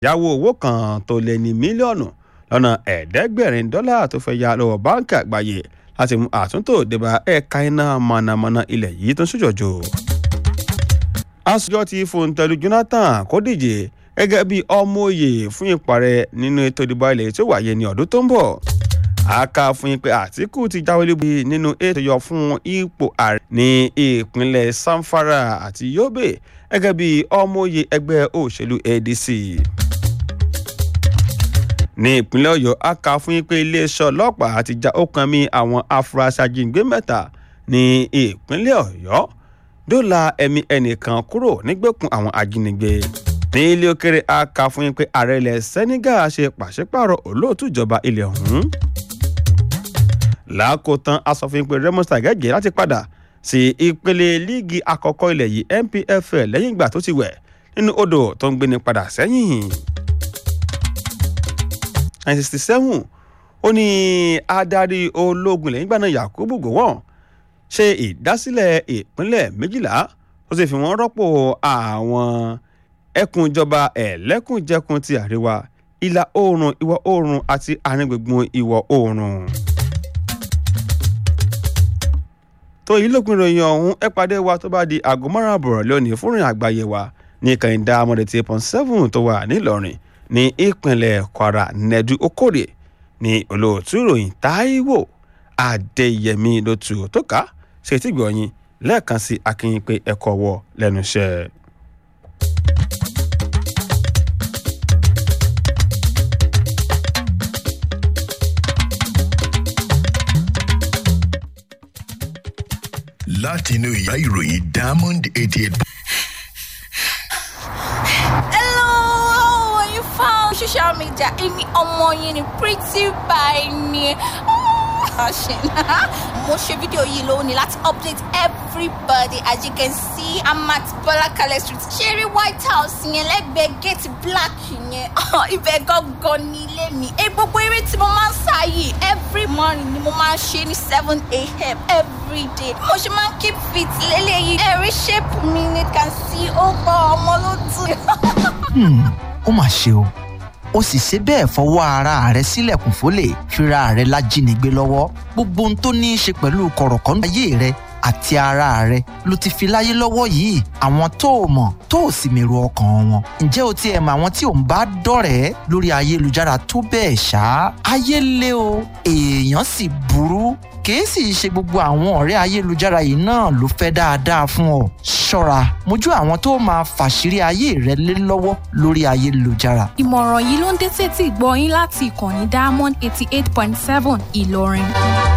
yáwó owó kan tó lé ní mílíọ̀nù lọ́nà ẹ̀ẹ́dẹ́gbẹ̀rin dọ́là tó fẹ́ ya lọ́wọ́ báńkì àgbáyé láti mú àtúntò débà ẹ̀ka iná mọ̀nàmọ́ná ilẹ̀ yìí tó ń ṣòjòjò. aṣojú ti fòǹtẹ̀lù Jonathan kó díje gẹ́gẹ́ bí ọmọ òye fún ìparẹ́ nínú ètò ìdìbò ilẹ̀ tó wáyé ní ọdún tó ń bọ̀ àká fún yín pé Àtíkù ti jáwé lébi nínú ètò yọ fún ipò ààrẹ ní ìpínlẹ̀ Samfara àti Yobe gẹ́gẹ́ bí ọmọoyè ẹgbẹ́ òṣèlú ADC. ní ìpínlẹ̀ Ọ̀yọ́ àká fún yín pé iléeṣẹ́ ọlọ́pàá ti já ọkàn mi àwọn afurasí ajínigbé mẹ́ta ní ìpínlẹ̀ Ọ̀yọ́ dóòlà ẹ̀mí ẹnìkan kúrò nígbèkùn àwọn ajínigbé ní ilé òkèrè àká fún yín pé ààrẹ ilẹ̀ Senegal ṣe pàṣípààrọ̀ olóòtú ìjọba ilẹ̀ ọ̀hún lákòótán asòfin pé Remo Sagẹ́gẹ́ láti padà sí ìpele líìgì àkọ́kọ́ ilẹ̀ yìí NPFL lẹ́yìn ìgbà tó ti wẹ̀ nínú odò tó ń gbéni padà sẹ́yìn. 1967 ó ní adarí ológun lẹ́yìn ìgbà náà Yakubu Gowon ṣe ìdásílẹ̀ ìpínlẹ̀ méjìlá ó sì fi wọ́n rọ́pò àwọn ẹkùn ìjọba ẹ̀lẹ́kùnjẹkùn ti àríwá ìlà oòrùn ìwọ̀ oòrùn àti àárín gbùngbùn ìwọ̀ oòrùn. tó yìí lópin ìròyìn ọ̀hún ẹ pàdé wa tó bá di aago márùn àbọ̀rọ̀ lónìí fún ìrìn àgbáyé wa ní kàìndà amọ̀dẹ̀tì point seven tó wà nílọrin ní ìpínlẹ̀ kwara nẹ́dú okòrè ní olóòtú ìròyìn táíwò adéyẹmí lótú tó ká ṣe tí gbọ̀nyìn lẹ́ẹ̀kan sí akínyìn pé ẹ̀kọ́ wọ lẹ́nu iṣẹ́. látinú ìyá ìròyìn diamond eighty eight. Hello, are you found social media? Èmi ọmọ yín ni pretty by ni. Fashion. Mo ṣe fídíò yìí lónìí láti update everybody as you can see I'm at Bọ́lákalẹ̀ street. Ṣeré White House yẹn lẹ́gbẹ̀ẹ́ gate black yẹn. Ibẹ̀ gangan ni ilé mi. Ẹ gbogbo eré tí mo máa ń sá yìí every morning ni mo máa ń ṣe ní seven a.m. every day. Mo ṣe máa ń keep fit lélẹ́yìí. Ẹ̀rí shape mi ni can see ó gbọ́ ọmọ ló dùn. ó mà ṣe o ó sì ṣe bẹ́ẹ̀ fọwọ́ ara rẹ̀ sílẹ̀kùn fólè fira rẹ̀ lájínigbé lọ́wọ́ gbogbo ohun tó ní í ṣe pẹ̀lú kọ̀rọ̀kọ́ndù ayé rẹ̀ àti ara rẹ̀ ló ti fi láyé lọ́wọ́ yìí àwọn tó o mọ̀ tó o sì mèrò ọkàn wọn ǹjẹ́ o tiẹ̀ mọ̀ àwọn tí ò ń bá dọ̀rẹ́ lórí ayélujára tó bẹ́ẹ̀ ṣá ayé le o èèyàn sì burú kìí sì ṣe gbogbo àwọn ọ̀rẹ́ ayélujára yìí náà ló fẹ́ dáadáa fún ọ ṣọ́ra mójú àwọn tó máa fàṣírí ayé rẹ lé lọ́wọ́ lórí ayélujára ìmọ̀ràn yìí ló ń dé sétí ìgbọ́ yín láti ìkànnì diamond eighty eight point seven ìlọrin.